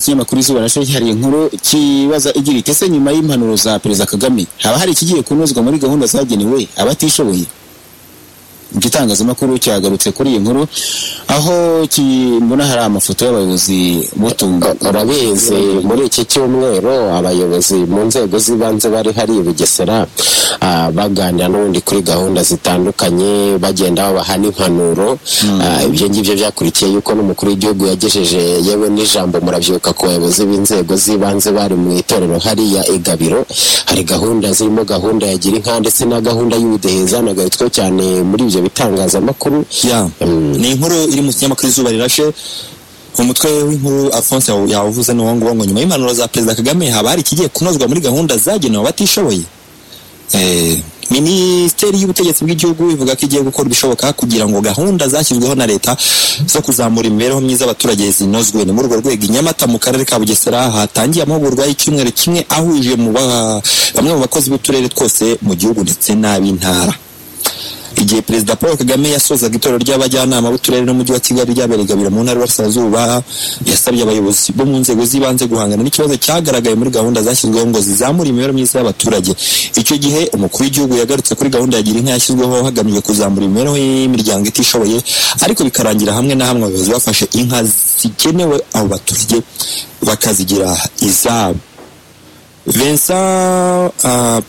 ikinyamakuru izuba nasho cyihariye inkuru kibaza igira iti ese nyuma y'impanuro za perezida kagame haba hari ikigiye kunozwa muri gahunda zagenewe abatishoboye igitangazamakuru cyagarutse kuri iyi nkuru aho kimbona hari amafoto y'abayobozi butunga urabizi muri iki cyumweru abayobozi mu nzego z'ibanze bari hari i bugesera baganira n'ubundi kuri gahunda zitandukanye bagenda babaha n'impanuro ibyo ngibyo byakurikiye yuko n'umukuru w'igihugu yagejeje yewe n'ijambo murabyibuka ku bayobozi b'inzego z'ibanze bari mu itorero hariya igabiro hari gahunda zirimo gahunda ya gira inka ndetse na gahunda y'ubudehe zanagarutsweho cyane muri ibyo bitangazamakuru ni inkuru iri mu kinyamakuru izuba rirashe umutwe w'inkuru alphonse yawuvuze n'uwo nguwo ngo nyuma y'impanuro za perezida kagame haba hari ikigiye kunozwa muri gahunda zagenewe abatishoboye minisiteri y'ubutegetsi bw'igihugu ivuga ko igiye gukora ibishoboka kugira ngo gahunda zashyizweho na leta zo kuzamura imibereho myiza y'abaturage zinozwe ni muri urwo rwego i nyamata mu karere ka bugesera hatangiye amahugurwa y'icyumweru kimwe ahuje bamwe mu bakozi b'uturere twose mu gihugu ndetse n'ab'intara igihe perezida paul kagame yasozaga itorero ry'abajyanama b'uturere n'umujyi wa kigali ryabereye igabiro mu ntara y'uburasirazuba yasabye abayobozi bo mu nzego z'ibanze guhangana n'ikibazo cyagaragaye muri gahunda zashyizweho ngo zizamure imibereho myiza y'abaturage icyo gihe umukuru w'igihugu yagarutse kuri gahunda ya gira inka yashyizweho hagamijwe kuzamura imibereho y'imiryango itishoboye ariko bikarangira hamwe na hamwe abayobozi bafashe inka zigenewe abo baturage bakazigira izabo vincent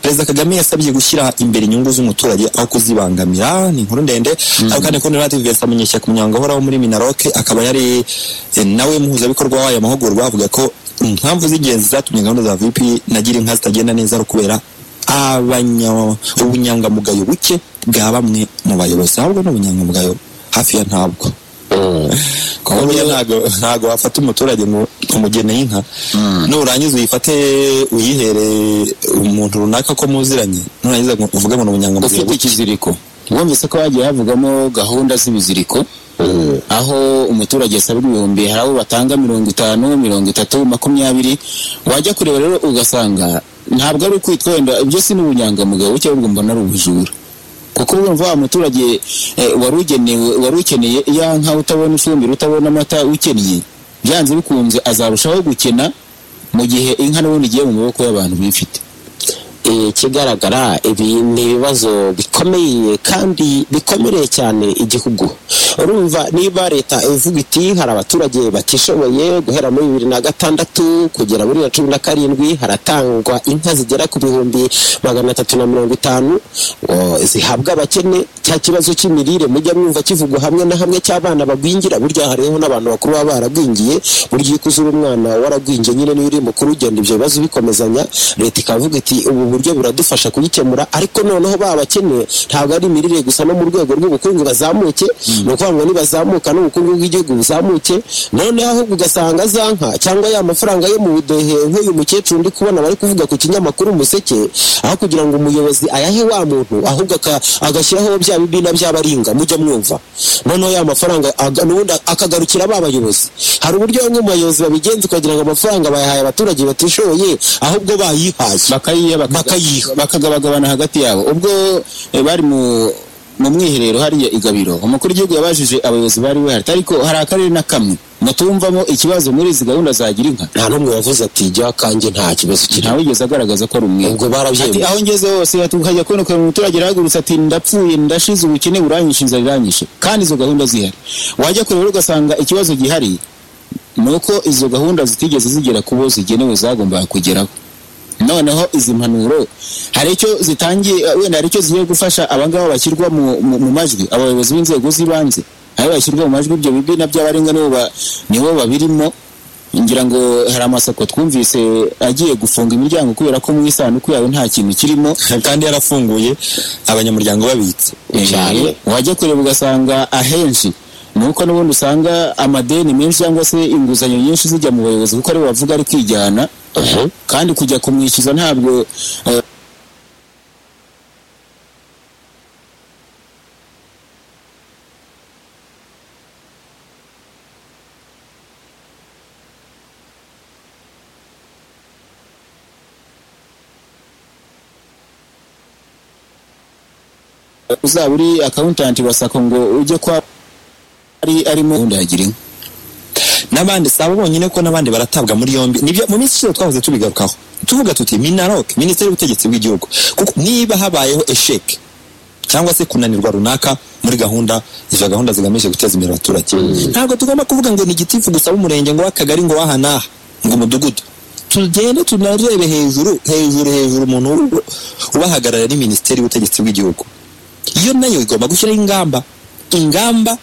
perezida kagame yasabye gushyira imbere inyungu z'umuturage aho kuzibangamira ni inkuru ndende ariko kandi kundi natwe vincent munyeshyaka umunyanga uhoraho muri minaroke akaba yari nawe muhuzabikorwa w'aya mahugurwa avuga ko impamvu z'ingenzi zatumye gahunda za vp nagira inka zitagenda neza ari ukubera ubunyangamugayo buke bwa bamwe mu bayobozi ahubwo ni ubunyangamugayo hafi ya ntabwo ntabwo wafata umuturage ngo umugene inka nurangiza uyifate uyihere umuntu runaka ko muziranye nurangiza uvuge ngo ni ubunyangamugayo ufite ikiziriko wumvise ko hagiye havugamo gahunda z'ibiziriko aho umuturage asabwa ibihumbi hari abo batanga mirongo itanu mirongo itatu makumyabiri wajya kureba rero ugasanga ntabwo ari ukwitwa wenda ibyo si n'ubunyangamugayo cyangwa mbona ari ubujura kuko urumva wa muturage wari ukeneye iya nka utabona ifumbire utabona amata ukennye byanze bikunze azarushaho gukena mu gihe inka n'ubundi igiye mu maboko y'abantu bifite ikigaragara ibi ni ibibazo bikomeye kandi bikomereye cyane igihugu urumva niba leta ivuga iti hari abaturage batishoboye guhera muri bibiri na gatandatu kugera muri na cumi na karindwi haratangwa inka zigera ku bihumbi magana atatu na mirongo itanu zihabwa abakene cya kibazo cy'imirire mujya mwumva kivugwa hamwe na hamwe cy'abana bagwingira burya hariho n'abantu bakuru baba baragwingiye burya iyo ukuzura umwana waragwingiye nyine niyo uri mukuru ugenda ibyo bibazo bikomezanya leta ikavuga iti ubu buryo buradufasha kuyikemura ariko noneho baba bakeneye ntabwo ari imirire gusa no mu rwego rw'ubukungu bazamuke ni ukuvuga ngo nibazamuka n'ubukungu bw'igihugu buzamuke noneho ahubwo ugasanga za nka cyangwa ya mafaranga yo mu budehe nk'uyu mukecuru ndi kubona bari kuvuga ku kinyamakuru umuseke aho kugira ngo umuyobozi ayahe wa muntu ahubwo agashyiraho bya bibina by'abaringa mujya mwumva noneho ya mafaranga n'ubundi akagarukira ba bayobozi hari uburyo bamwe mu bayobozi babigenza ukagira ngo amafaranga bayahaye abaturage batishoboye ahubwo bayihaye bakayiha bakagabagabana hagati yabo ubwo bari mu mu mwiherero hariya igabiro umukuru w'igihugu yabajije abayobozi bari bahari ariko hari akarere na kamwe mutumvamo ikibazo muri izi gahunda zagira inka nta n'umwe wavuze ati jya kanjye nta kibazo kiri ntawigeze agaragaza ko ari umwe ubwo barabyemeye aho ngeze hose hajya kuboneka mu muturage arahagurutse ati ndapfuye ndashize ubukene buranyishe inzara iranyishe kandi izo gahunda zihari wajya kureba ugasanga ikibazo gihari ni uko izo gahunda zitigeze zigera ku bo zigenewe zagombaga kugeraho noneho izi mpanuro hari icyo zitangiye wenda hari icyo zigiye gufasha abangaba bashyirwa mu majwi abayobozi b'inzego z'ibanze aho bashyirwa mu majwi ibyo bibina by'abarenga nibo babirimo ngira ngo hari amasako twumvise agiye gufunga imiryango kubera ko mu isanduku yawe nta kintu kirimo kandi yarafunguye abanyamuryango babitse wajya kureba ugasanga ahenshi nuko n'ubundi usanga amadeni menshi cyangwa se inguzanyo nyinshi zijya mu bayobozi kuko aribo bavuga ari kwijyana kandi kujya kumwishyuza ntabwo uzaba uri akawuntanti wa sako ngo ujye kwa ari arimo gahunda yagira inka n'abandi si abo bonyine ko n'abandi baratabwa muri yombi nibyo mu minsi ishize twahoze tubigarukaho tuvuga tuti minaroke minisiteri y'ubutegetsi bw'igihugu kuko niba habayeho esheke cyangwa se kunanirwa runaka muri gahunda izo gahunda zigamije guteza imbere abaturage ntabwo tugomba kuvuga ngo ni igitifu gusa w'umurenge ngo w'akagari ngo w'ahanaha ngo umudugudu tugende tunarebe hejuru hejuru hejuru umuntu uru- ubahagarara ni minisiteri y'ubutegetsi bw'igihugu iyo nayo igomba gushyiraho ingamba ingamba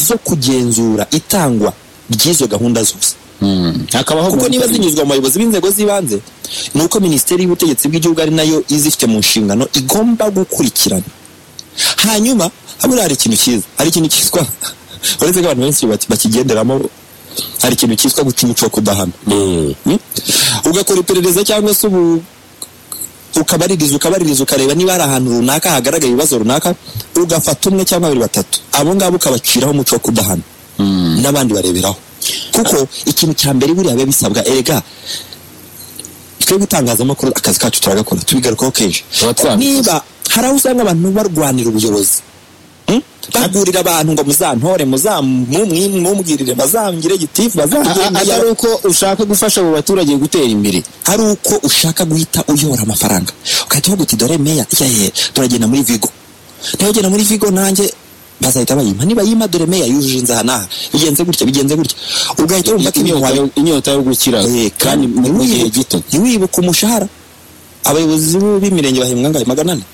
zo kugenzura itangwa ry'izo gahunda zose hakabaho kuko niba guhagarika. zinyuzwa mu bayobozi b'inzego z'ibanze ni uko minisiteri y'ubutegetsi bw'igihugu ari nayo izifite mu nshingano igomba gukurikirana hanyuma habura hari ikintu cyiza hari ikintu cyitwa uretse ko abantu benshi baki- bakigenderamo hari ikintu cyitwa guca umuco wo kudahana Mm. Mm? ugakora iperereza cyangwa se ubu ukabaririza ukabaririza ukareba niba hari ahantu runaka hagaragara ibibazo runaka ugafata umwe cyangwa babiri batatu abo ngabo ukabaciraho umuco wo kudahana n'abandi bareberaho kuko ikintu cya mbere buriya biba bisabwa erega twe gutangazamakuru akazi kacu turagakora tubigarukaho kenshi Tuba twabikoze. niba hari aho usanga abantu barwanira ubuyobozi Mm? bagurira abantu ngo muzantore muzamumwimwumwirire bazangire gitifu A- a- bazangire atari uko ushaka gufasha abo baturage gutera imbere hari uko ushaka guhita uyora amafaranga ugahita uvuga uti dore meya yehe turagenda muri vigo ntibagenda muri vigo nanjye bazahita bayima niba yima dore meya yujuje inzaha n'aha bigenze gutya bigenze gutya ugahita wumva ko ibintu inyota wayo yo- inyota yo gukira kandi mu mu gihe gito ntiwibuke umushahara abayobozi b'u- b'imirenge bahembwa angahe magana ane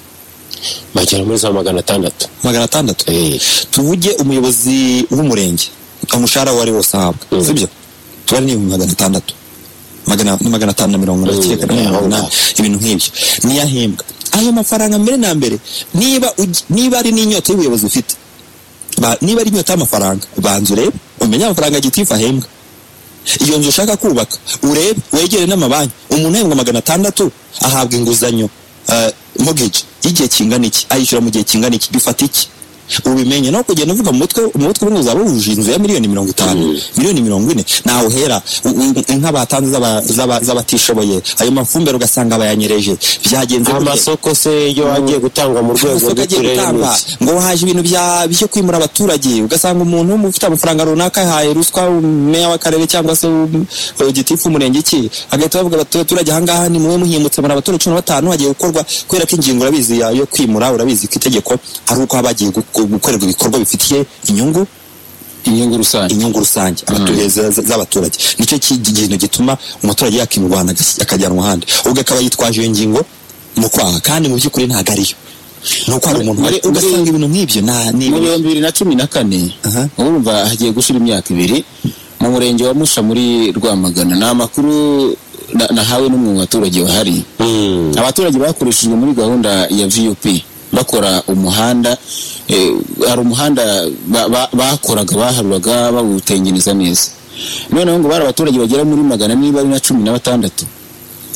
bagera muri za magana atandatu magana atandatu Eh, tuvuge umuyobozi w'umurenge umushahara wari wose ahabwa Mm. sibyo tuba ari n'ibihumbi magana atandatu magana ni magana atanu na mirongo Mm, inani cyenda yeah, mirongo inani okay. ibintu nk'ibyo niyo ahembwa ayo mafaranga mbere na mbere niba ugi- niba ari n'inyota y'ubuyobozi ufite ba- niba ari inyota y'amafaranga banza urebe umenye amafaranga gitifu ahembwa iyo nzu ushaka kubaka urebe wegere n'amabanki umuntu ahembwa magana atandatu ahabwa inguzanyo eh, mortgage y'igihe kingana iki ayishyura mu gihe kingana iki bifata iki ubimenye no kugenda uvuga mu mutwe mu mutwe umwe uzaba wujuje inzu ya miliyoni mirongo itanu miliyoni mirongo ine nawe uhera u- u- inka batanze z'aba- z'aba- z'abatishoboye ayo mafumbire ugasanga bayanyereje byagenze gute? amasoko se yo agiye gutangwa mu rwego amasoko agiye rw'uturere gutanga n'iki? ngo haje ibintu bya- byo kwimura abaturage ugasanga umuntu ufite amafaranga runaka yahaye ruswa meya w'akarere cyangwa se um, uh, gitifu umurenge iki agahita bavuga ati, abaturage ahangaha ni muwe muhimutse muri abaturage cumi na batanu hagiye gukorwa kubera ko ingingo urabizi ya- yo kwimura urabizi ko itegeko ari uko haba hagiye gu- gukorerwa ibikorwa bifitiye inyungu inyungu rusange inyungu rusange abaturage za- za- z'abaturage nicyo ki- kintu gituma umuturage yakimurwana agas- akajyanwa ahandi ubwo akaba yitwaje iyo ngingo mu kwaha kandi mu by'ukuri ntabwo ariyo ni uko hari umuntu Muri- wari- ugasanga ibintu nk'ibyo nta ni mu bihumbi bibiri na cumi na kane Aha. urumva hagiye gushira imyaka ibiri mu murenge wa musha muri rwamagana ni amakuru na- nahawe n'umwe mu baturage bahari Mm. abaturage bakoreshejwe muri gahunda ya vup bakora umuhanda eh, hari umuhanda ba- ba- bakoraga baharuraga bawutengeneza neza noneho ngo bari abaturage bagera muri magana niba ari na cumi na batandatu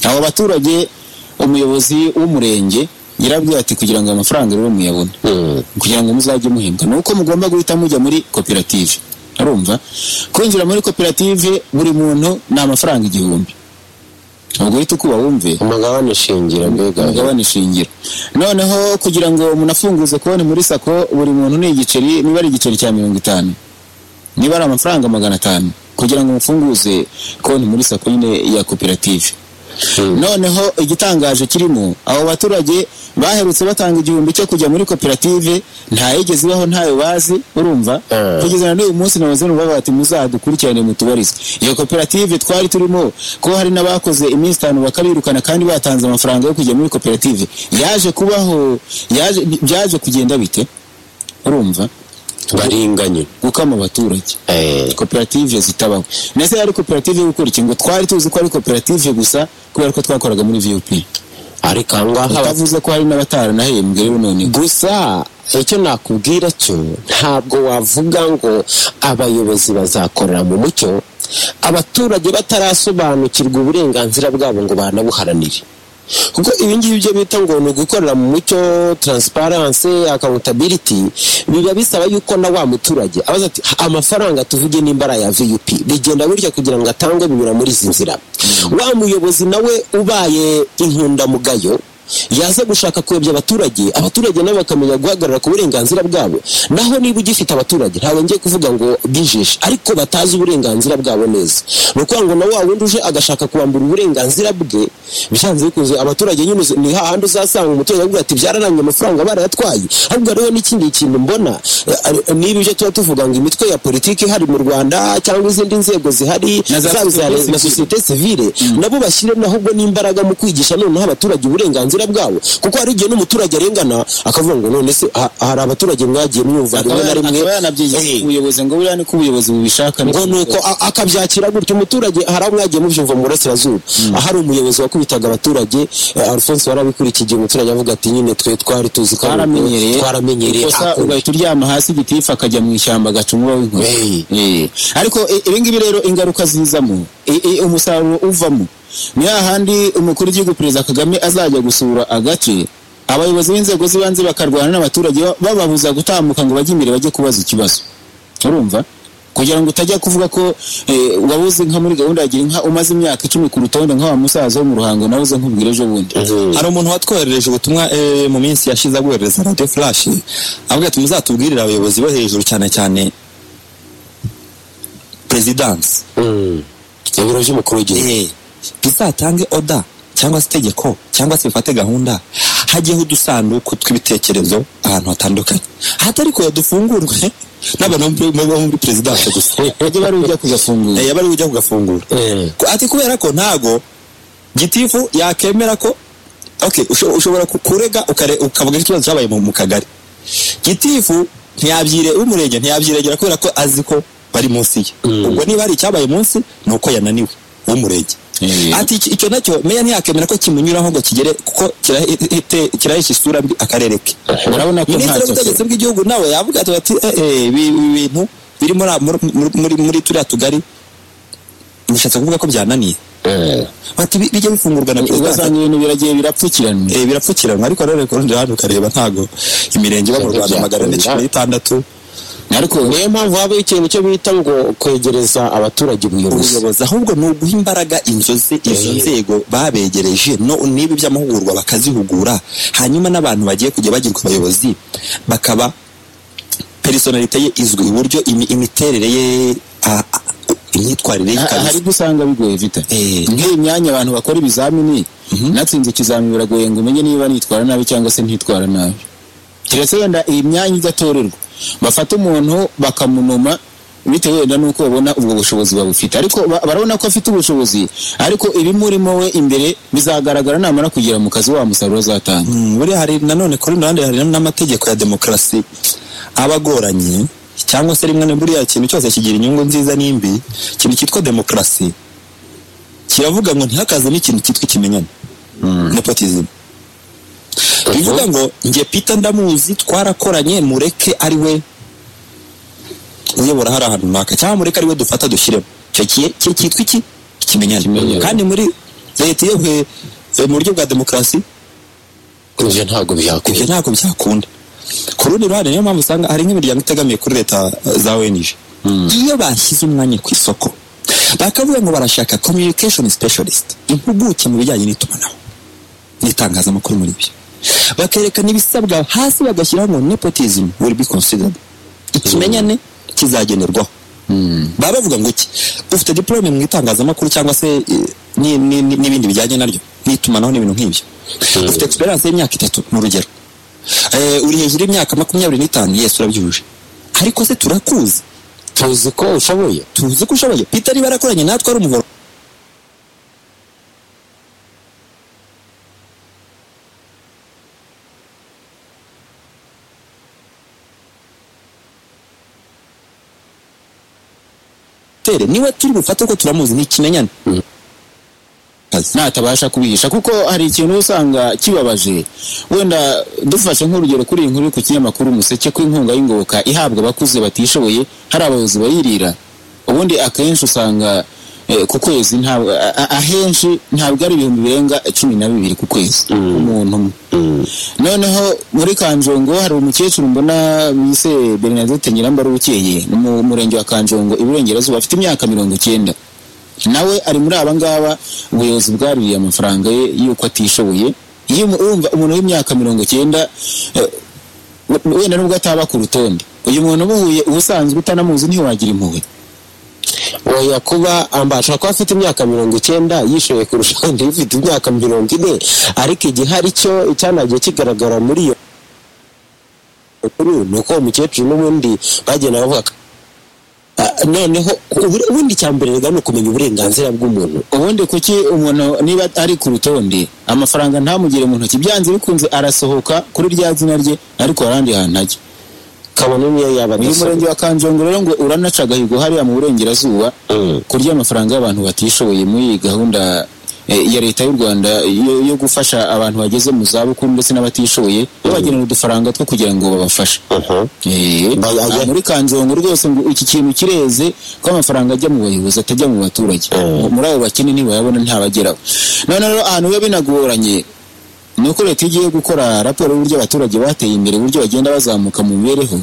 abo baturage umuyobozi w'umurenge yarabwira ati kugira ngo amafaranga rero muyabone Mm. kugira ngo muzajye muhembwa ni uko mugomba guhita mujya muri koperative arumva kwinjira muri koperative buri muntu ni amafaranga igihumbi ubwo uhita ukuba wumve umugabane shingiro mbega mugabane shingiro noneho kugira ngo umuntu afunguze konti muri sako buri muntu ni igiceri niba ari igiceri cya mirongo itanu niba ari amafaranga magana atanu kugira ngo mufunguze konti muri sako nyine ya koperative Mm. noneho igitangaje kirimo abo baturage baherutse batanga igihumbi cyo kujya muri koperative ntayigeze ibaho ntayo bazi urumva Eh. kugeza na n'uyu munsi nabaze numva bati muzadukurikirane mutubarize iyo koperative twari turimo ko hari n'abakoze iminsi itanu bakabirukana kandi batanze amafaranga yo kujya muri koperative yaje kubaho yaje byaje kugenda bite urumva baringanye gukama abaturage Eh, koperative zitabaho ndetse yari koperative yo gukora iki ngo twari tuzi ko ari koperative gusa kubera ko twakoraga muri vup ariko ahangaha utavuze ko hari n'abataranahembwe rero none gusa icyo nakubwira cyo ntabwo wavuga ngo abayobozi bazakorera mu mucyo abaturage batarasobanukirwa uburenganzira bwabo ngo banabuharanire kuko ibi ngibi byo bita ngo ni ugukorera mu mucyo transparency accountability biba bisaba yuko na wa muturage abaza ati amafaranga tuvuge nimbara ya vup bigenda bityo kugira ngo atangwe binyura muri izi nzira wa muyobozi nawe ubaye inkundamugayo yaza gushaka kuyobya abaturage abaturage nabo bakamenya guhagarara ku burenganzira bwabo naho niba ugifite abaturage ntabwo ngiye kuvuga ngo bijishe ariko batazi uburenganzira bwabo neza ni ukuvuga ngo na wa wundi uje agashaka kubambura uburenganzira bwe byanze bikunze abaturage nyine uzi- ni hahandi uzasanga umuturage avuga ati byarananiye amafaranga barayatwaye ahubwo hariho n'ikindi kintu mbona eh, eh, niba ibyo tuba tuvuga ngo imitwe ya politiki ihari mu rwanda cyangwa izindi nzego zihari Na za zaba société iza leta civile. na sosiyete sivile nabo bashyiremo ahubwo n'imbaraga mu kwigisha noneho abaturage uburenganzira bwabo kuko hari igihe n'umuturage arengana akavuga ngo none se ha- hari abaturage mwagiye mwumva rimwe na rimwe akaba yanabyigiza Eh, ku buyobozi ngo buriya ni ko ubuyobozi bubishaka ngo ni uko a- akabyakira gutyo umuturage hari aho mwagiye mubyumva mu burasirazuba ahari umuyobozi wakubitaga abaturage eh, alphonse warabikurikiye umuturage avuga ati nyine twe twari tuzi ko ari uko- twaramenyereye twaramenyereye Ikosa ako- ugahita uryama hasi igitifu akajya mu ishyamba agaca umuba w'inkoni Hey. Eh. ariko i- ibi ngibi rero ingaruka zizamo i- i- umusaruro uvamo ni hahandi umukuru w'igihugu perezida kagame azajya gusura agace abayobozi b'inzego z'ibanze bakarwana n'abaturage ba- bababuza gutambuka ngo bajye imbere bajye kubaza ikibazo urumva kugira ngo utajya kuvuga ko eh, wabuze nka muri gahunda ya gira inka umaze imyaka icumi ku rutonde nk'awa musaza wo mu ruhango nawe uze nkubwire ejo bundi Mhm. hari umuntu watwoherereje ubutumwa eh, mu minsi yashize aguhereza radiyo furashi avuga ati muzatubwirire abayobozi bo hejuru cyane cyane perezidansi Mhm. ibiro by'umukuru w'igihugu Eh, bizatange oda cyangwa se itegeko cyangwa se bifate gahunda hajyeho udusanduku tw'ibitekerezo ahantu hatandukanye hatari kuya dufungurwe n'abantu bo muri- bo muri perezidanse gusa bajye bari ujya kugafungura Eh, bari bujya kugafungura Eh. Ko- ati kubera ko ntago gitifu yakemera ko okay usho- ushobora ku- kurega ukare- ukavuga ikibazo cyabaye mu mu kagari gitifu ntiyabyire umurenge ntiyabyiregera kubera ko azi ko bari munsi ye Mm. ubwo niba hari icyabaye munsi ni uko yananiwe w'umurenge Eh. ati "Iki- icyo nacyo meya ntiyakemera ko kimunyuraho ngo kigere kuko kirahisha isura mbi akarere ke urabona ko minisitiri ntacyo afite. w'ubutegetsi bw'igihugu nawe yavuga ati- ati "Eh, eh, ibi ibi bintu biri muri muri- muri- muri turiya tugari bishatse kuvuga ko byananiye Eh. bati "Bi- bijya bifungurwa na perezida ugasanga ibintu biragiye birapfukiranwa Eh, birapfukiranwa ariko rero ku rundi ruhande ukareba ntago imirenge iba mu rwanda magana ane cumi n'itandatu ariko niyo mpamvu habaho ikintu cyo bita ngo kwegereza abaturage ubuyobozi ubuyobozi ahubwo ni uguha imbaraga inzozi izo Eh. nzego babegereje no niba iby'amahugurwa bakazihugura hanyuma n'abantu bagiye kujya bagirwa abayobozi bakaba perisonalite ye izwi uburyo imi- imiterere ye a- a- imyitwarire ye ha- ikaba hari ibyo usanga bigoye vita Eh. nk'iyi myanya abantu bakora ibizamini natsinze ikizamini biragoye ngo umenye niba nitwara nabi cyangwa se ntitwara nabi keretse wenda iyi myanya idatorerwa bafata umuntu bakamunoma bitewe wenda n'uko babona ubwo bushobozi babufite ariko ba- barabona ko afite ubushobozi ariko ibimurimo we imbere bizagaragara namara kugera mu kazi wa musaruro azatanga Mm, buriya hari nanone ku rundi ruhande hari n'amategeko ya demokarasi aba agoranye cyangwa se rimwe na buriya ikintu cyose kigira inyungu nziza n'imbi ikintu cyitwa demokarasi kiravuga ngo ntihakaze n'ikintu cyitwa ikimenyane nepotism bivuga ngo njye Peter ndamuzi twarakoranye mureke ari we uyobora hari ahantu runaka cyangwa mureke ari we dufata dushyiremo icyo kiye ki- cyitwa iki ikimenyane Ikimenyane. kandi muri leta iyo eh, eh, mu buryo bwa demokarasi ibyo ntabwo ibyo byakwiye ntabwo byakunda ku rundi ruhande niyo mpamvu usanga hari nk'imiryango itegamiye kuri leta eh, za ONG iyo bashyize umwanya ku isoko bakavuga ngo barashaka communication specialist impuguke mu bijyanye n'itumanaho n'itangazamakuru muri byo bakerekana ibisabwa hasi bagashyiraho ngo nepotism will be considered ikimenyane kizagenerwaho baba bavuga ngo iki ufite diplome mu itangazamakuru cyangwa se eh, ni- ni- ni- n'ibindi bijyanye naryo n'itumanaho n'ibintu nk'ibyo ufite experience y'imyaka itatu mu rugero Eh, uri hejuru y'imyaka makumyabiri n'itanu yesu urabyujuje ariko se turakuzi tuzi ko ushoboye tuzi ko ushoboye peter niba yarakoranye natwe ari umuvoro Tere, niwe turi bufate ko turamuzi ni ikimenyane Kazi. natabasha kubihisha kuko hari ikintu usanga kibabaje wenda dufashe nk'urugero kuri iyi nkuru iri ku kinyamakuru umuseke ko inkunga y'ingoboka ihabwa abakuze batishoboye hari abayobozi bayirira ubundi akenshi usanga eh, ku kwezi ntabwo a- a- ahenshi ntabwo ari ibihumbi birenga cumi na bibiri ku kwezi umuntu umwe noneho muri kanjongo hari umukecuru mbona bise bernadette nyirambara ubukeye ni mu murenge wa kanjongo iburengerazuba afite imyaka mirongo icyenda nawe ari muri aba ngaba ubuyobozi bwaruriye amafaranga ye y'uko atishoboye iyo umu- urumva umuntu w'imyaka mirongo cyenda eh, wenda nubwo ataba ku rutonde uyu muntu umuhuye ubusanzwe utanamuzi ntiwagira impuhwe oya kuba ambasha kuba afite imyaka mirongo icyenda yishoye kurusha undi ufite imyaka mirongo ine ariko igihari cyo icyanagiye kigaragara muri iyo nkuru ni uko uwo mukecuru n'ubundi bagenda bavuga ko- Ah, noneho ubu- ubundi icya mbere rega ni ukumenya uburenganzira bw'umuntu ubundi kuki umuntu niba ari ku rutonde amafaranga ntamugire mu ntoki byanze bikunze arasohoka kuri rya zina rye ariko harandi hantu ajya kabone niyo yaba uyu murenge wa kanjongo rero ngo uranaca agahigo hariya mu burengerazuba Mm. kurya amafaranga y'abantu batishoboye muri iyi gahunda eh, ya leta y'u rwanda yo, yo gufasha abantu bageze mu zabukuru ndetse n'abatishoboye babagenera udufaranga two kugira ngo babafashe Mhm. Eh, Ba- ajya- aha muri kanjongo rwose ngo iki kintu kireze ko amafaranga ajya mu bayobozi atajya mu baturage muri abo bakene ntibayabona ntabageraho none rero ahantu biba binagoranye ni uko leta iyo igiye gukora raporo y'uburyo abaturage bateye imbere uburyo bagenda bazamuka mu mibereho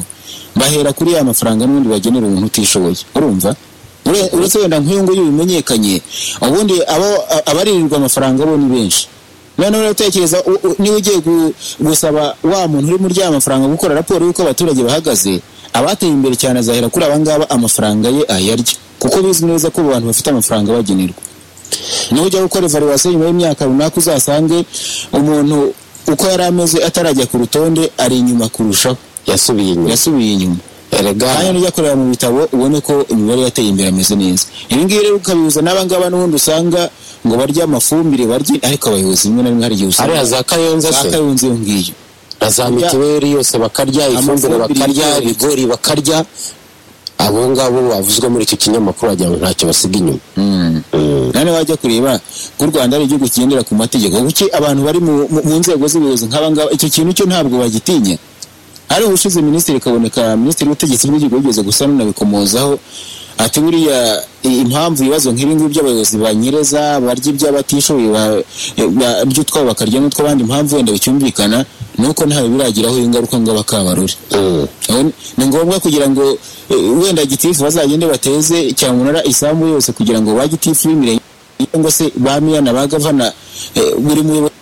bahera kuri ya mafaranga n'ubundi bagenera umuntu utishoboye urumva Ure- uretse wenda nk'uyu nguyu bimenyekanye ubundi abo- a- abaririrwa amafaranga bo ni benshi noneho rero tekereza u- u- niba ugiye gu- gusaba wa muntu uri muri ya mafaranga gukora raporo y'uko abaturage bahagaze abateye imbere cyane azahera kuri aba ngaba amafaranga ye ayarya kuko bizwi neza ko abantu bafite amafaranga bagenerwa nujya gukora evaluwasiyo nyuma y'imyaka runaka uzasange umuntu uko yari ameze atarajya ku rutonde ari inyuma kurushaho yasubiye inyuma yasubiye inyuma erega kandi nujya kureba mu bitabo ubone ko imibare yateye imbere ameze neza ibi ngibi rero ukabihuza n'abangaba n'ubundi usanga ngo barya amafumbire barye ariko abayobozi rimwe na rimwe hari igihe usanga hariya za kayonza se bakayunze iyo ngiyo na za mituweli yose bakarya ifumbire Amafumbire bakarya yose. ibigori bakarya abo ngabo bavuzwe muri icyo kinyamakuru wagira ngo ntacyo basiga inyuma nane wajya kureba ko u rwanda ari igihugu kigendera ku mategeko kuki abantu bari mu, mu, mu nzego z'ubuyobozi nk'abangaba icyo kintu cyo ntabwo bagitinya hari ubushize minisitiri kaboneka minisitiri w'ubutegetsi bw'igihugu yigeze gusa n'unabikomozaho ati buriya i- impamvu ibibazo nk'ibi ngibi by'abayobozi banyereza barya iby'abatishoboye ba- ba- iby'utwabo bakarya n'utw'abandi impamvu wenda bicyumvikana ni uko ntawe biragiraho ingaruka ngo abakabarore Mm. Nabo- ni ngombwa kugira ngo eh, wenda gitifu bazagende bateze cyamunara isambu yose kugira ngo ba gitifu b'imirenge cyangwa se ba miyana ba gavana eh, buri muyobozi